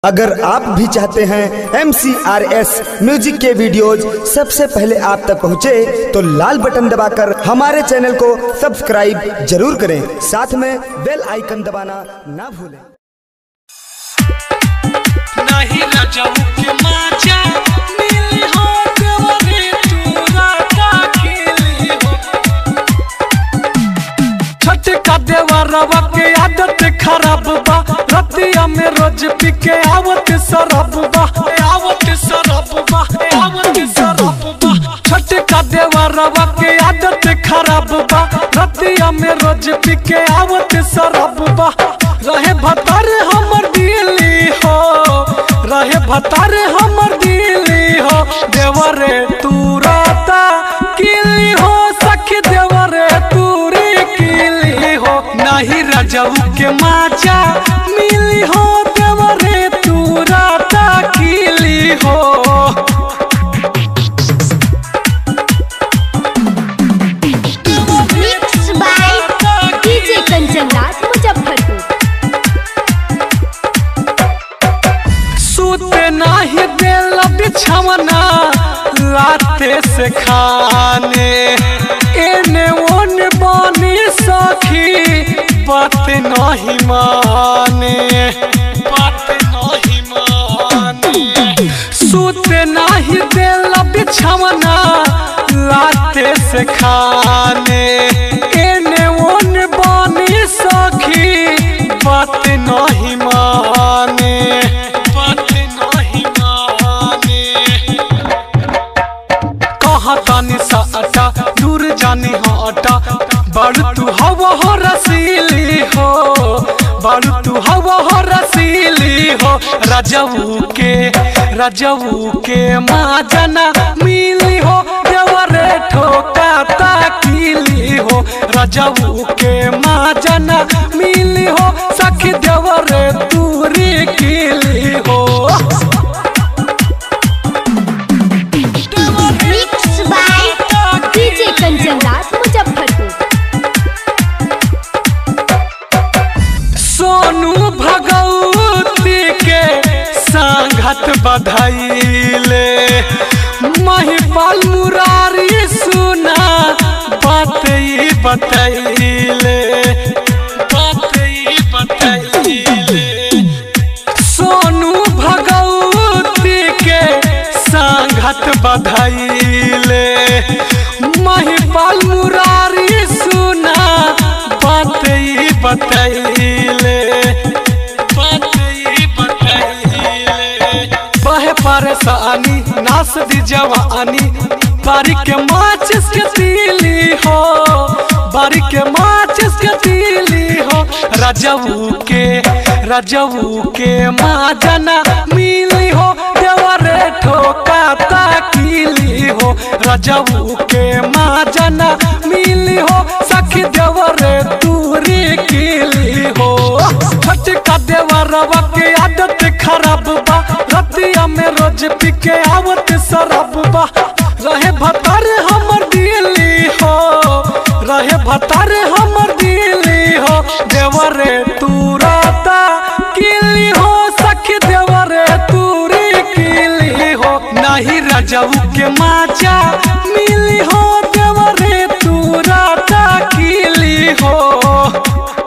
अगर आप भी चाहते हैं एम म्यूजिक के वीडियोज सबसे पहले आप तक पहुंचे तो लाल बटन दबाकर हमारे चैनल को सब्सक्राइब जरूर करें साथ में बेल आइकन दबाना ना भूलें नाही राजाऊ के माचा मिली हो देवरे तूरा दाखिली हो छठ का देवरवा के आदत खराब बा रतिया में रोज पी के आवत शराब बा आवत शराब बा आवत शराब बा छठ का देवरवा के आदत खराब बा रतिया में रोज पी के आवत शराब बा रहे भतर हमर दिली हो रहे भतर हमर दिली हो देवरे तू राता किली हो सखी देवरे तूरी किली हो नहीं रजऊ के माचा मिली हो देवरे तू राता किली हो Mixed by DJ Kanchanraj Muzaffarpur सूते नाही दिल बिछवना लाते से खाने एने ओने बानी सखी बात नहीं माने बात नहीं माने सूते नाही दिल बिछवना लाते से खाने एने ओने बानी सखी बात नहीं माने बात नहीं माने कहाँ तानी साटा दूर जानी हटा बड़ तू हवा हो रसीली हो बड़ तू हवा हो रसीली हो रजऊ के रजऊ के माँ जना मिली हो देवरे ठोका ताकीली हो रजऊ के माँ जना मिली हो सखी देवरे दूरी कीली हो Mixed by DJ Kanchanraj Muzaffarpur Sonu Bhagwati के संगत बधाइले महिपाल मुरारी सुना बात ई बतैले बात ई बतैले सोनू भगवती के संगत बधाइले महिपाल मुरारी सुना बात ई बतैले बात ई बतैले बहे परेशानी नास दी जवानी बारी के माचिस के तीली हो बारी के माचिस के तीली हो रजऊ के रजऊ के माँ जना मिली हो देवरे ठोका ताकीली हो रजऊ के माँ जना मिली हो सखी देवरे दूरी कीली हो छठ का देवरवा के आदत खराब बा रतिया में रोज पी के आवत शराब बा रहे भतर हमर दिली हो रहे भतर हमर दिली हो देवरे तू राता किली हो सखी देवरे तूरी किली हो नहीं रजऊ के माचा मिली हो देवरे तू राता किली हो